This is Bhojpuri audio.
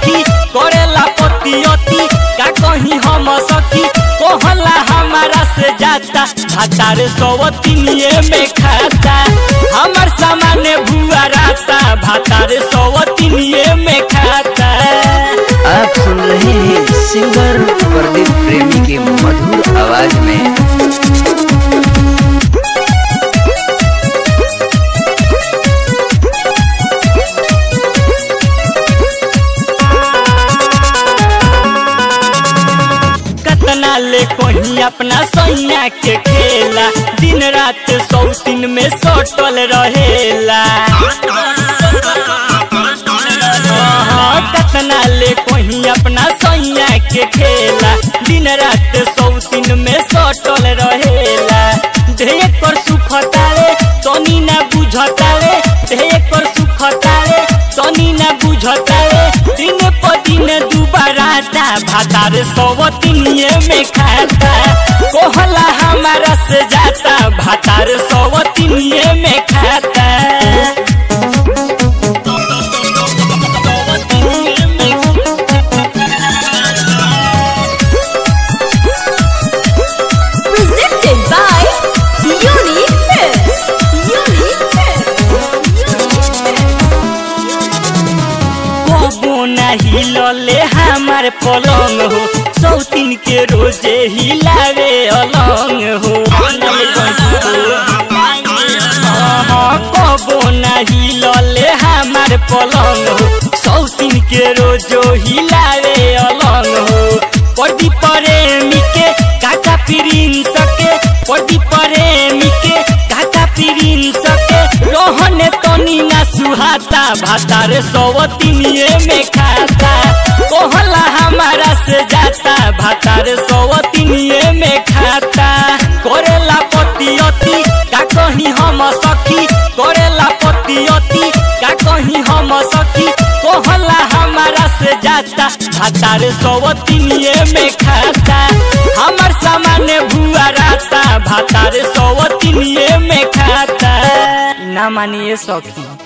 सखी करेला पतियती का कहीं हम सखी कोहला हमारा से जाता भातार सवतिनिए में खाता हमर सामान भुआ राता भातार सवतिनिए में खाता आप सुन रहे हैं सिंगर प्रदीप प्रेमी के मधुर आवाज में कतना ले कहीं अपना सैया के खेला दिन रात सौतीन में सटल रहेला हाँ, कतना ले कहीं अपना सैया के खेला दिन रात सौतीन में सटल रहेला ढेर कर सुखतावे तनी ना बुझतावे ढेर कर सुखतावे तनी ना बुझतावे दिन पर दिन दुबारा ता भातार सवतिनिए में खाता कोहला हमारा से जाता भातार सवतिनिए में खाता Presented by Unique Films. Unique कबो ना हिलले हमार पलंग हो सौतीन के रोजे हिलावे अलंग हो हाँ, कबो ना हिलले हमार पलंग हो सौतीन के रोजो हिलावे अलंग हो पड़ी प्रेमी के काका पिरिन सके पड़ी प्रेमी के काका पिरिन सके रोहन तनी ना सुहाता भातार सवतिनिए में खाता कोहला हमारा से जाता भातार सवतिनिए में खाता करेला पतियती का कहीं हम सखी करेला पतियती का कहीं हम सखी कोहला हमारा से जाता भातार सवतिनिए में खाता हमर सामान भुआ राता भातार सवतिनिए में खाता ना मानिए सखी